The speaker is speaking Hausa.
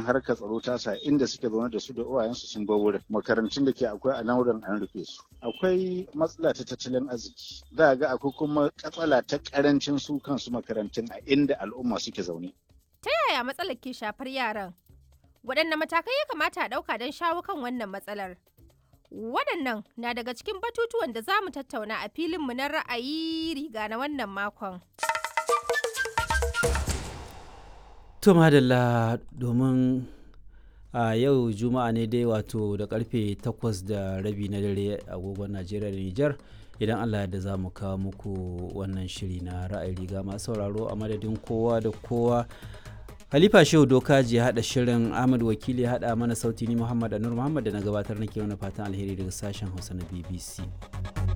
harkar tsaro ta sa inda suke zaune da su da uwayensu sun bar wurin makarantun da ke akwai a nan wurin an rufe su akwai matsala ta tattalin arziki za ga akwai kuma katsala ta karancin su kansu makarantun a inda al'umma suke zaune Ta yaya matsalar ke shafar yaran? Waɗanne matakai ya kamata a ɗauka don shawo kan wannan matsalar? Waɗannan na daga cikin batutuwan da za mu tattauna a filinmu na ra'ayi riga na wannan makon. To madalla domin a yau juma'a ne dai wato da karfe takwas da rabi na dare agogon Najeriya da Nijar idan Allah yadda za mu kawo muku wannan shiri na ra'ayi riga masu sauraro a madadin kowa da kowa Halifa Shehu Dokaji ya haɗa shirin Ahmad Wakili ya haɗa mana sauti ni Muhammad Anur Muhammad da na gabatar nake wani fatan alheri daga sashen Hausa na BBC.